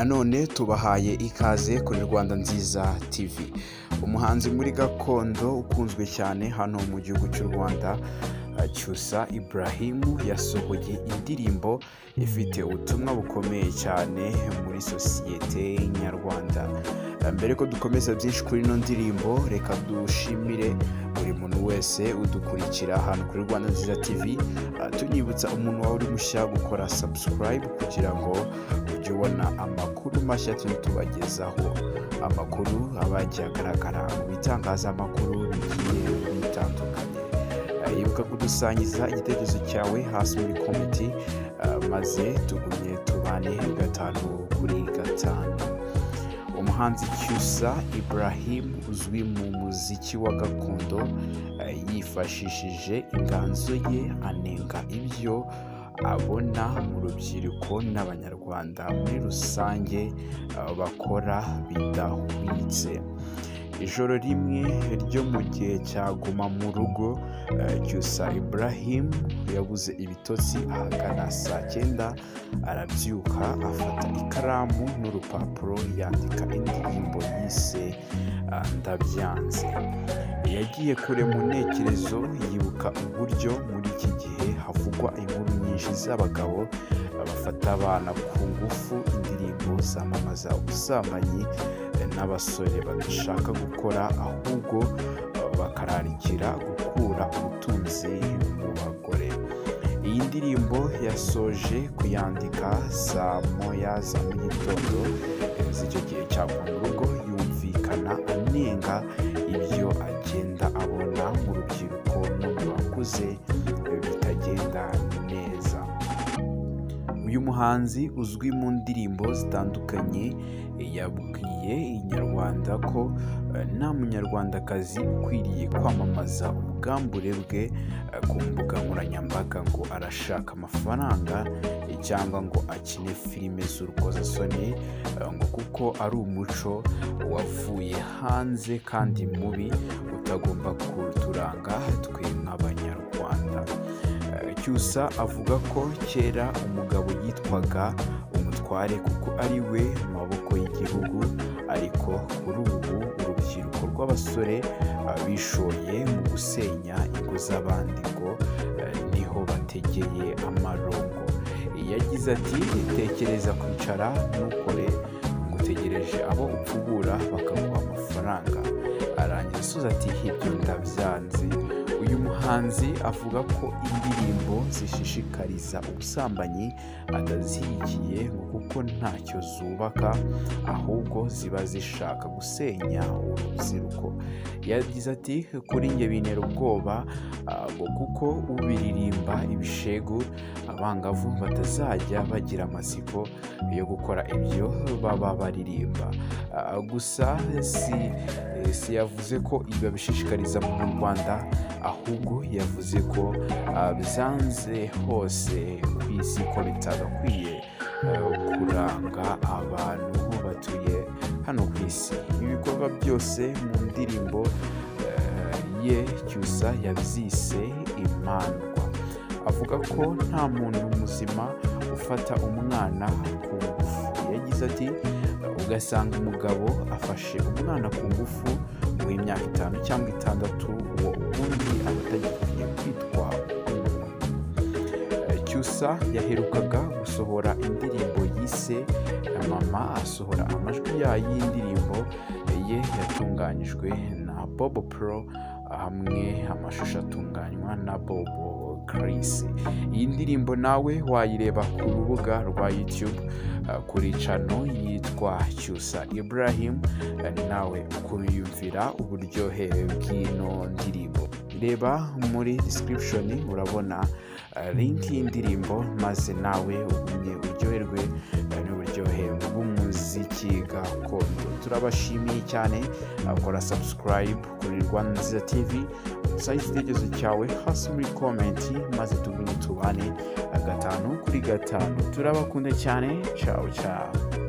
none tubahaye ikaze kuri Rwanda Nziza TV umuhanzi muri gakondo ukunzwe cyane hano mu gihugu cy'u Rwanda cyusa Ibrahimu yasohoye indirimbo ifite ubutumwa bukomeye cyane muri sosiyete nyarwanda mbere ko dukomeza byinshi kuri ino ndirimbo reka dushimire buri muntu wese udukurikira hano kuri Rwanda Nziza TV tunyibutsa umuntu wawe uri mushya gukora subscribe kugira ngo ujye ubona amakuru mashya tujya tubagezaho amakuru aba yagiye agaragara mu bitangazamakuru bigiye bitandukanye yibuka kudusangiza igitekerezo cyawe hasi muri komiti maze tugumye tubane gatanu kuri gatanu umuhanzi cyusa Ibrahim uzwi mu muziki wa gakondo eh, yifashishije inganzo ye anenga ibyo abona mu rubyiruko n'abanyarwanda muri rusange eh, bakora bidahwitse ijoro rimwe ryo mu gihe cya guma mu rugo eh, cyusa Ibrahim yabuze ibitotsi ahagana saa cyenda arabyuka afata ikaramu n'urupapuro yandika indirimbo yise ah, ndabyanze yagiye kure mu ntekerezo yibuka uburyo muri iki gihe havugwa inkuru nyinshi z'abagabo bafata abana ku ngufu indirimbo zamamaza ubusambanyi eh, n'abasore badashaka gukora ahubwo eh, bakararikira gukura ubutunzi mu bagore iyi ndirimbo yasoje kuyandika saa moya za mu gitondo eh, z'icyo gihe cya mu rugo yumvikana anenga ibyo agenda abona mu rubyiruko no mu bakuze eh, bitagenda neza uyu muhanzi uzwi mu ndirimbo zitandukanye eh, yabwiye inyarwanda ko eh, nta munyarwandakazi ukwiriye kwamamaza ubwambure bwe eh, ku mbuga nkoranyambaga ngo arashaka amafaranga eh, cyangwa ngo akine filime z'urukozasoni eh, ngo kuko ari umuco wavuye hanze kandi mubi utagomba kuturanga twe nk'abanyarwanda Eh, cyusa avuga ko kera umugabo yitwaga umutware kuko ari we maboko y'igihugu ariko kuri ubu urubyiruko rw'abasore eh, bishoye mu gusenya ingo z'abandi ngo eh, niho bategeye amarongo yagize ati tekereza kwicara ntukore ngo utegereje abo upfubura bakaguha amafaranga arangiza asoza ati ibyo ndabyanze uyu muhanzi avuga ko indirimbo zishishikariza ubusambanyi atazishyigikiye ngo kuko ntacyo zubaka ahubwo ziba zishaka gusenya urubyiruko yagize ati kuri njye bintera ubwoba ah, ngo kuko ubiririmba ibishegu abangavu batazajya bagira amatsiko yo gukora ibyo baba baririmba Ah, gusa si eh, si yavuze ko ibi babishishikariza mu Rwanda ahubwo yavuze ko ah, byanze hose ku isi ko bitagakwiye eh, kuranga abantu batuye hano ku isi ibi bikorwa byose mu ndirimbo eh, ye cyusa yabyise imandwa avuga ko nta muntu muzima ufata umwana ku ngufu yagize ati ugasanga umugabo afashe umwana ku ngufu w'imyaka itanu cyangwa itandatu uwo ubundi aba atagiye kwitwa umuntu Eh, cyusa yaherukaga gusohora indirimbo yise mama asohora amajwi yayo y'indirimbo ye yatunganyijwe na bobo pro hamwe amashusho atunganywa na bobo Chris. iyi ndirimbo nawe wayireba ku rubuga rwa youtube eh, kuri cano yitwa cyusa ibrahim eh, nawe ukiyumvira uburyohe bw'ino ndirimbo reba muri description urabona eh, link y'indirimbo maze nawe ugumye uryoherwe eh, n'uburyohe bw'umuziki gakondo turabashimiye cyane akora subscribe kuri Rwanda Nziza TV usange igitekerezo cyawe hasi muri komenti maze tugumye tubane eh, gatanu kuri gatanu turabakunda cyane ciao ciao